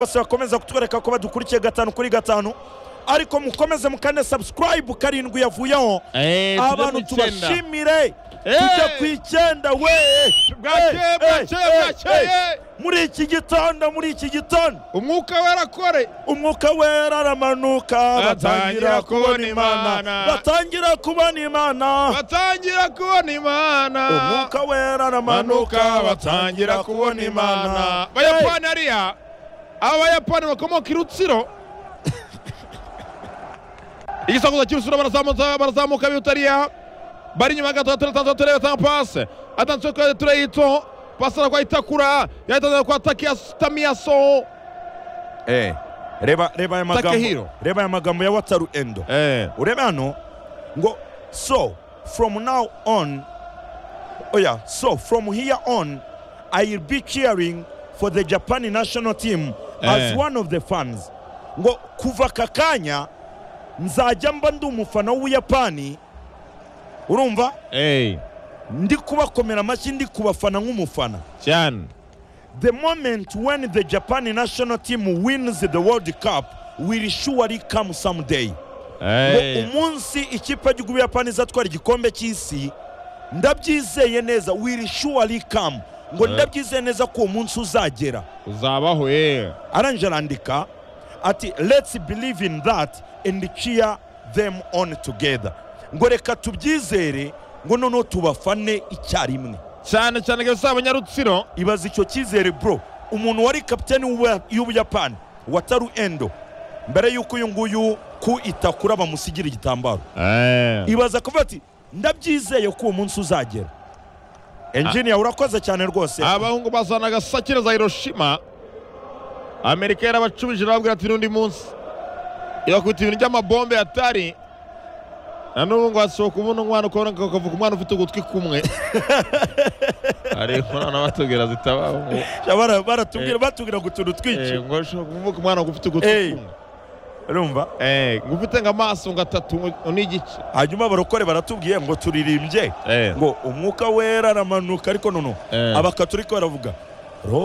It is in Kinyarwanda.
bose bakomeza kutwereka ko badukurikiye gatanu kuri gatanu ariko mukomeze mukane subscribe karindwi yavuyeho Eh, tujye abantu mu icyenda. tubashimire Eh. tujya ku icyenda we Bwakeye, Eh, eh, bwakeye, eh, bwakeye. eh. muri iki gitondo muri iki gitondo umwuka warakore umwuka wera aramanuka batangira kubona imana Imana. batangira kubona imana batangira kubona imana umwuka wera aramanuka batangira kubona imana abayapani hariya abayapani bakomoka i rutsiro igisakuza cy'ibisura barazamuka barazamuka bihuta hariya bari inyuma gato gatatu atanze turebe atanga pase atanze kuri tureyito pase arakwa itakura yatanze kwa takiyas- tamiyaso Eh, reba reba aya magambo Takehiro. reba aya magambo ya wataru endo eh urebe hano ngo so from now on oya so from here on i will be cheering for the japan national team as Eh. one of the fans ngo kuva aka kanya nzajya mba ndi umufana w'ubuyapani urumva eh ndi kubakomera amashyi ndi kubafana nk'umufana cyane the moment when the japan national team wins the world cup will surely come someday ngo umunsi ikipe y'igihugu y'ubuyapani izatwara igikombe cy'isi ndabyizeye neza will surely come ngo Eh. ndabyizeye neza ko uwo munsi uzagera uzabaho eh arangije arandika ati let's believe in that and cheer them on together ngo reka tubyizere ngo noneho tubafane icyarimwe cyane cyane kabisa abanyarutsiro ibaza icyo cyizere bro umuntu wari kapiteni w'Ubuya- y'ubuyapani wataru endo mbere y'uko uyu nguyu ku itakura bamusigira igitambaro eh ibaza kuvuga ati ndabyizeye ko uwo munsi uzagera enjiniya urakoze cyane rwose abahungu bazana agasakire za hiroshima amerika yarabacubije irababwira ati n'undi munsi ibakubita ibintu by'amabombe yatari na n'ubu ngo hasohoka ubundi umwana ukabona ngo kavuga umwana ufite ugutwi kumwe hari inkorana batubwira zitabaho ngo Bara- baratubwira Eh. batubwira ngo utuntu twinshi eh, ngo ushobora kuvuga umwana ngo ufite ugutwi Eh. kumwe urumva Eh, ngo ufite ngo amaso ngo atatu ngo n'igice hanyuma abarokore baratubwiye ngo turirimbye Eh, ngo umwuka wera aramanuka ariko noneho eh. abakaturika baravuga "Ro-